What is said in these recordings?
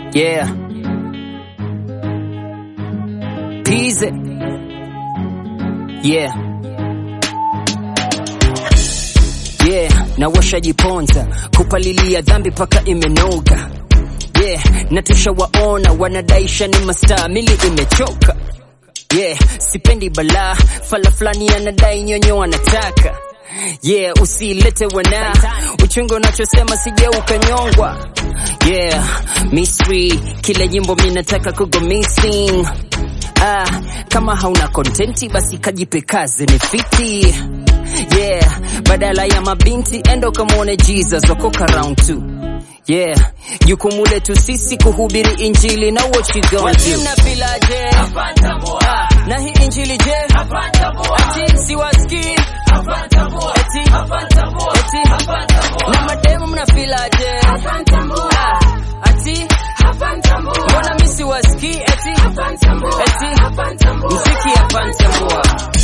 Yeah. Peasy. Yeah. Yeah, na washajiponza kupalilia dhambi paka imenoga. Yeah, na tushawaona wanadaisha ni mastaa, mili imechoka. Yeah, sipendi balaa, fala fulani anadai nyonyo anataka. Yeah, usilete wana uchungu unachosema sije ukanyongwa. Yeah, Misri, kila jimbo mi nataka kugo missing. Ah, kama hauna kontenti basi kajipe kazi ni fiti. Yeah, badala ya mabinti endo kamwone Jesus okoka round two. Yeah, jukumu letu sisi kuhubiri injili na what you gonna do. Mnafilaje? Ah, na hii injili je? Ati siwasikii? Eti, eti, na mademu mnafilaje? Ah, ati mbona mi siwasikii? Eti, eti, mziki hapa ntambua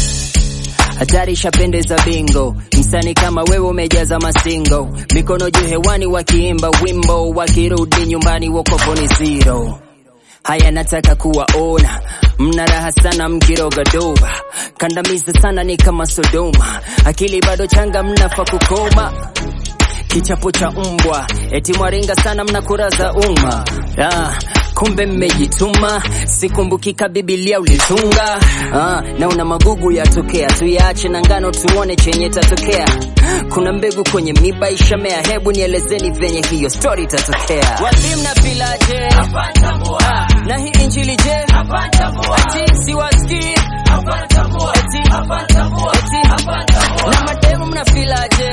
hatari ishapendeza bingo msani kama wewe umejaza masingo mikono juu hewani wakiimba wimbo wakirudi nyumbani wokovu ni zero haya nataka kuwaona mna raha sana mkiroga doba kandamiza sana ni kama sodoma akili bado changa mnafa kukoma kichapo cha umbwa eti mwaringa sana mna kura za umma ah, kumbe mmejituma sikumbukika bibilia ulitunga ah, na una magugu yatokea tuyaache na ngano tuone chenye tatokea kuna mbegu kwenye miba ishamea hebu nielezeni venye hiyo story itatokea wapi mnafilaje ah, na hii injili je ati siwasikii eti, eti, na mademu mnafilaje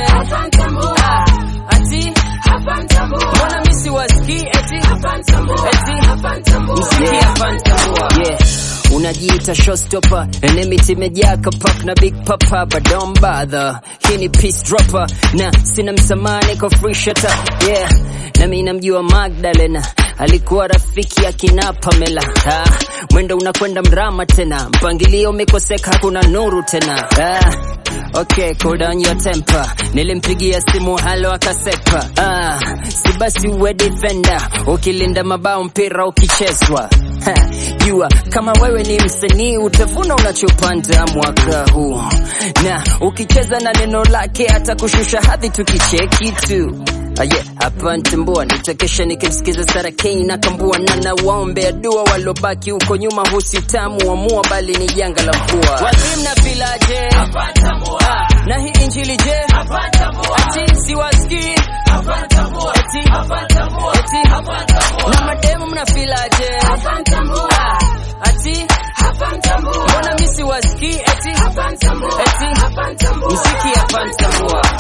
ah, ati mbona mi siwasikii eti eti msiki hapa ntambua yeah unajiita showstopper enemity imejaa kapak na big papa but don't bother hii ni peace dropper na sina msamaha niko free shutter yeah na mimi namjua Magdalena alikuwa rafiki ya kina Pamela ah, mwendo unakwenda mrama tena mpangilio umekoseka hakuna nuru tena ah, Okay, cool down your temper. Nilimpigia simu halo akasepa. Ah, si basi uwe defender. Ukilinda mabao mpira ukichezwa. Ha, Jua kama wewe ni msanii utavuna unachopanda mwaka huu, na ukicheza na neno lake atakushusha hadhi tukicheki tu. Ah, yeah, hapa ntambua nitakesha nikimsikiza Sara Kane na kambua na nawaombea dua walobaki huko nyuma, husitamu amua bali ni janga la mvua. Wapi mnafilaje? Ah, na hii injili je? Ati siwasikii? Eti, eti, na mademu mnafilaje? Ah, ati mbona mi siwasikii? Eti, eti, mziki hapa ntambua